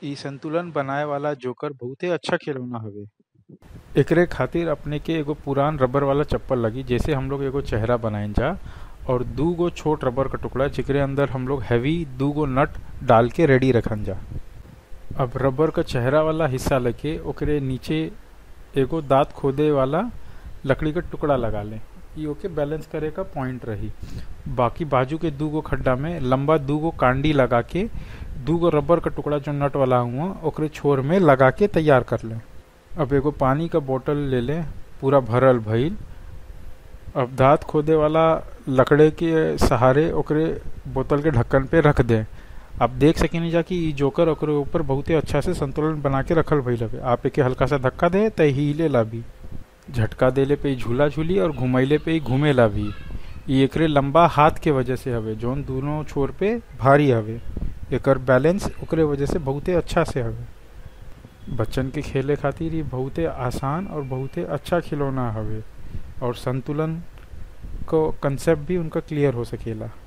इ संतुलन बनाए वाला जोकर बहुते अच्छा खिलौना हवे एकरे खातिर अपने के एगो पुरान रबर वाला चप्पल लगी जैसे हम लोग एगो चेहरा बनाइन जा और दू गो छोट रबर का टुकड़ा जेकरे अंदर हम लोग हैवी दू गो नट डाल के रेडी रखन जा अब रबर का चेहरा वाला हिस्सा लेके ओकरे नीचे एगो दांत खोदे वाला लकड़ी का टुकड़ा लगा लें ई ओके बैलेंस करे का पॉइंट रही बाकी बाजू के दू गो खड्डा में लंबा दू गो कांडी लगा के दू गो रबर का टुकड़ा जो नट वाला हुआ ओकरे छोर में लगा के तैयार कर लें अब एगो पानी का बोतल ले लें पूरा भरल भइल अब दांत खोदे वाला लकड़े के सहारे ओकरे बोतल के ढक्कन पे रख दें आप देख सकेनी जा कि ई जोकर ओकरे ऊपर बहुते अच्छा से संतुलन बना के रखल भइल हवे आप एके हल्का सा धक्का दे त हिले ला भी झटका देले पे ई झूला झूली और घुमैले पे ई घूमेला भी ई एकरे लंबा हाथ के वजह से हवे जौन दोनों छोर पे भारी हवे एकर बैलेंस ओकरे वजह से बहुते अच्छा से हवे बच्चन के खेले खातिर ये बहुते आसान और बहुते अच्छा खिलौना हवे और संतुलन को कंसेप्ट भी उनका क्लियर हो सकेला